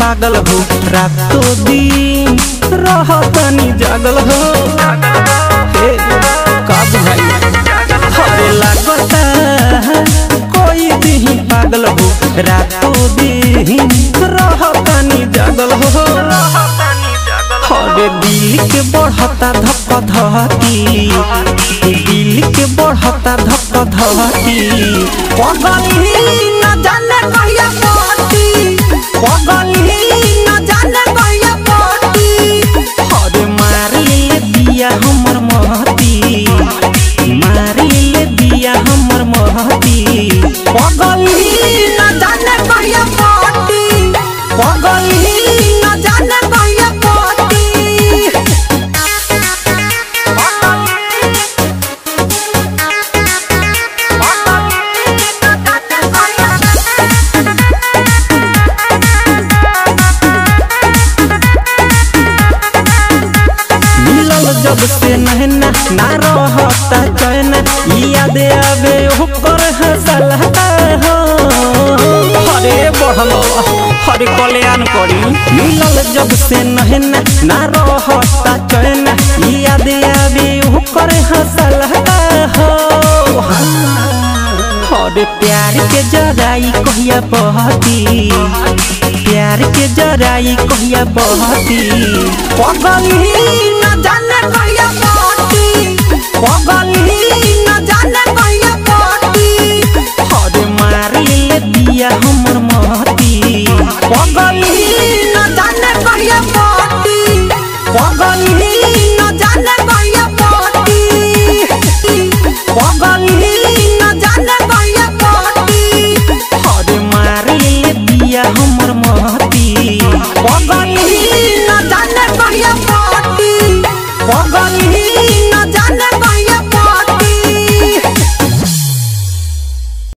पागल हो रातो दिन रहतनी जागल हो हे का बुझाई हरे लागता कोई दिन पागल हो रातो दिन रहतनी जागल हो हरे दिल के बढ़ता धक धकी दिल के बढ़ता धक धकी पगली न जाने कहिया पटी पगली न जाने कहिया पटी हरे मार ले दिया हमर महती मार ले दिया हमर महती पगली न जाने कहिया पटी पगली न जाने कहिया पटी मिलल जब से नहना ना रहता चैन याद आवे ओकर हंसलता हो हरे बढ़लो हरे कल्याण करी मिलल जब से नहना ना रहता चैन याद आवे ओकर हंसलता हो हरे प्यार के जराई कहिया बहती प्यार के जराई कहिया बहती पगली न जाने कहिया बहती पगली न जाने कहिया बहती हरे मार ले दिया हमर महती पगली न जाने कहिया बहती पगली न जाने कहिया बहती पगली न जाने कहिया बहती हरे मार ले दिया हमर महती पगली न